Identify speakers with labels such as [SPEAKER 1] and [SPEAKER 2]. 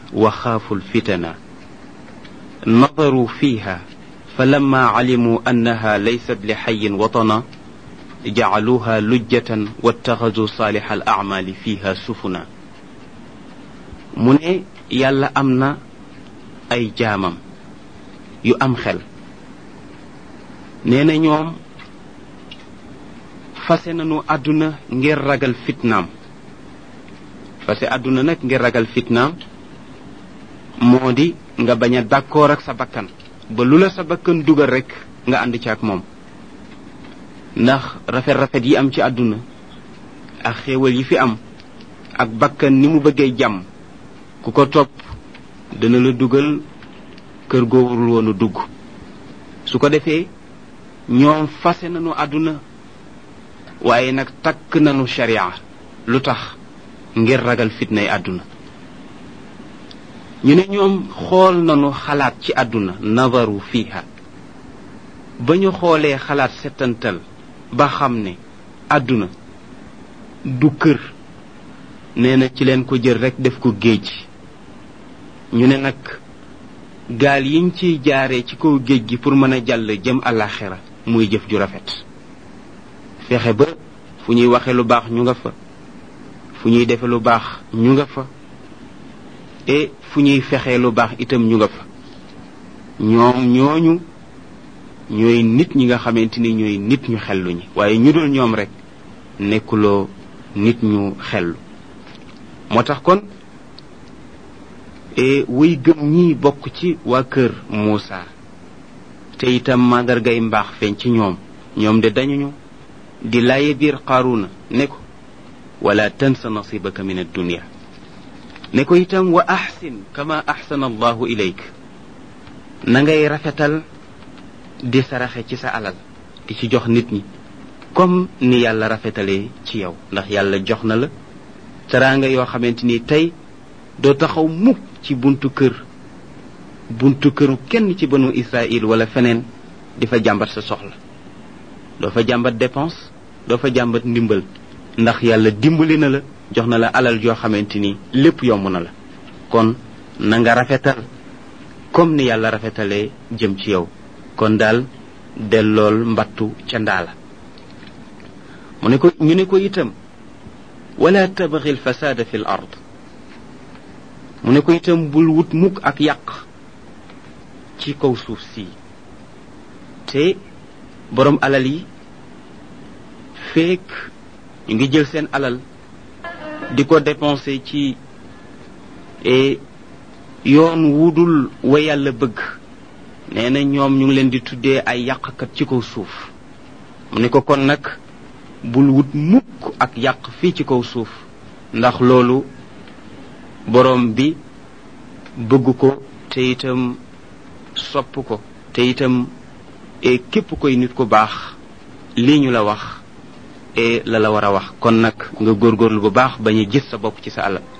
[SPEAKER 1] وخافوا الفتن نظروا فيها فلما علموا أنها ليست لحي وطنا جعلوها لجة واتخذوا صالح الأعمال فيها سفنا mu ne yàlla am na ay jaamam yu am xel nee na ñoom fase nañu àdduna ngir ragal fitnaam fase àdduna nag ngir ragal fitnaam moo di nga bañ a d'accord ak sa bakkan ba lu la sa bakkan dugal rek nga ànd ci ak moom ndax rafet-rafet yi am ci àdduna ak xéewal yi fi am ak bakkan ni mu bëggee jàmm ku ko topp dana la dugal kër goowul woonu dugg su ko defee ñoom fase nañu àdduna waaye nag takk nañu sharia lu tax ngir ragal fitnay àdduna ñu ne ñoom xool nañu xalaat ci àdduna nazaru fiha ba ñu xoolee xalaat settantal ba xam ne àdduna du kër nee na ci leen ko jël rek def ko géej ñu ne nag gaal yiñ ciy jaaree ci kaw géej gi pour mën a jàll jëm àllaaxira muy jëf ju rafet fexe ba fu ñuy waxe lu baax ñu nga fa fu ñuy defe lu baax ñu nga fa et fu ñuy fexee lu baax itam ñu nga fa ñoom ñooñu ñooy nit ñi nga xamante ni ñooy nit ñu xellu ñi waaye ñu dul ñoom rek nekkuloo nit ñu xellu moo tax kon e wuy gëm ñi bokk ci waa kër Muusa te itam màndargay mbaax feeñ ci ñoom ñoom de dañuñu di laaye biir Qaaruna ne ko wala tansa nasibaka min addunia ne ko itam wa axsin kama axsana allahu ilayk na ngay rafetal di saraxe ci sa alal di ci jox nit ñi comme ni yàlla rafetalee ci yow ndax yàlla jox na la teraanga yoo xamante ni tey doo taxaw mukk ci buntu kër buntu këru kenn ci banu Israël wala feneen di fa jàmbat sa soxla doo fa jàmbat dépense doo fa jàmbat ndimbal ndax yàlla dimbali na la jox na la alal joo xamante ni lépp yomb na la kon na nga rafetal comme ni yàlla rafetalee jëm ci yow kon daal dellool mbattu ca ndaala mu ne ko ñu ne ko itam wala tabghi alfasada fi l ard mu ne ko itam bul wut mukk ak yàq ci kaw suuf si te borom alal yi feek ñu ngi jël seen alal di ko dépenser ci yoon wudul wa yàlla bëgg nee na ñoom ñu ngi leen di tuddee ay yàqkat ci kaw suuf mu ne ko kon nag bul wut mukk ak yàq fii ci kaw suuf ndax loolu borom bi bëgg ko te itam sopp ko te itam e képp koy nit ku baax lii ñu la wax e la la war a wax kon nag nga góorgóorlu bu baax bañ a gis sa bopp ci sa alal